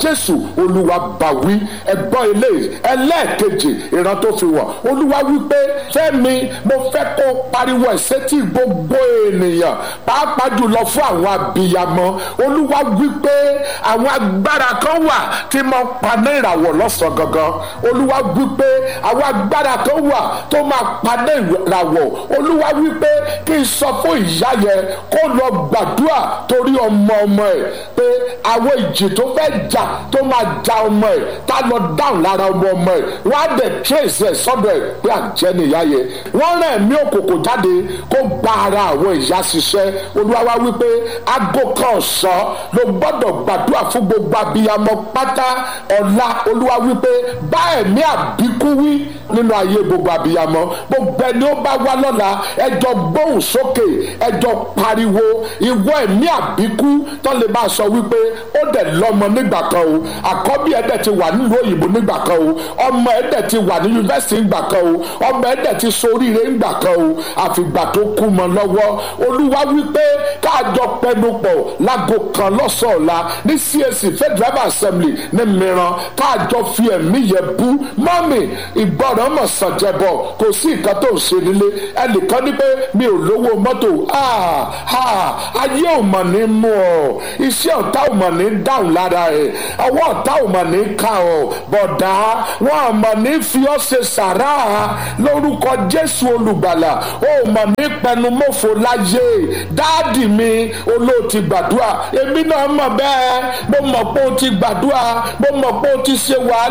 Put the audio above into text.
jésù olúwa bá wí ẹgbọ́n eléyìí ẹlẹ́ẹ̀kejì ìran tó fi wọ̀ olúwa wípé fẹ́mi mo fẹ́ kó pariwo ẹ̀sẹ̀ tí gbogbo ènìyàn pàápàá jùlọ fún àwọn abiyamọ olúwa wípé àwọn agbára kan wà tí mo paná ìràwọ̀ lọ́sàn gangan olúwa wípé àwọn agbára kan wà tó máa paná ìràwọ̀ olúwa wípé kí n sọ fún ìyá yẹn kó lọ gbàdúrà torí ọmọ ọmọ ẹ̀ pé àwọn ìjì tó fẹ́ jà tó máa ja ọmọ ẹ̀ tá lọ dáhùn lára ọmọ ọmọ ẹ̀ wọ́n á dẹ̀ trace ẹ̀ sọ́dọ̀ ẹ̀ pé àjẹ́ nìyá yẹn wọ́n rán ẹ̀mí òkòkò jáde kó gba ara àwọn ìyá ṣiṣẹ́ olúwa wá wípé aago kan ọ̀sán ló gbọ́dọ̀ gbàdúrà fún gbogbo abiyamọ pátá ọ̀la olúwa wípé bá ẹ̀mí àbíkú wí nínú ayé gbogbo abiyamọ gbogbo ẹni ó bá wá lọ́la ẹjọ́ gbóhùn sókè ẹjọ́ pariwo ìwọ ẹ̀mí àbíkú tó lè máa sọ wípé ó dẹ̀ lọ́mọ nígbà kan o àkọ́bí ẹ̀dẹ̀ ti wà nílùú òyìnbó nígbà kan o ọmọ ẹ̀dẹ̀ ti wà ní yunifásitì nígbà kan o ọmọ ẹ̀dẹ̀ ti soríire nígbà kan o àfìgbà tó kú mọ́ lọ́wọ́ olúwa wípé káàjọ pẹnupọ̀ láago kan lọ́sọ̀ọ̀la ní CAC Federal Assembly ní mìíràn káàjọ fi ẹ̀mí yẹn bú mọ́mì ìgbọràn mọ̀ sàn jẹ̀bọ̀ kò sí nǹkan tó ń ṣe nílé ẹnìkan ní pé mi ò lówó mọ́tò ayé ò mọ̀ ní mú ọ iṣẹ́ ọ̀tá ò mọ̀ ní dáhùn lára ẹ̀ ọwọ́ ọ̀tá ò mọ̀ ní ká ọ bọ̀dá wọn ò mọ̀ ní fi ọ́ ṣe sàrà lórúkọ Jésù olùgbàlà ó mọ̀ ní pẹnumọ́fò láyé dáàdì mi olóòtí gbàdúrà èmi náà mọ̀ bẹ́ẹ̀ mo mọ̀ pé ó ti gbàdúrà mo mọ̀ pé ó ti ṣe wàhálà.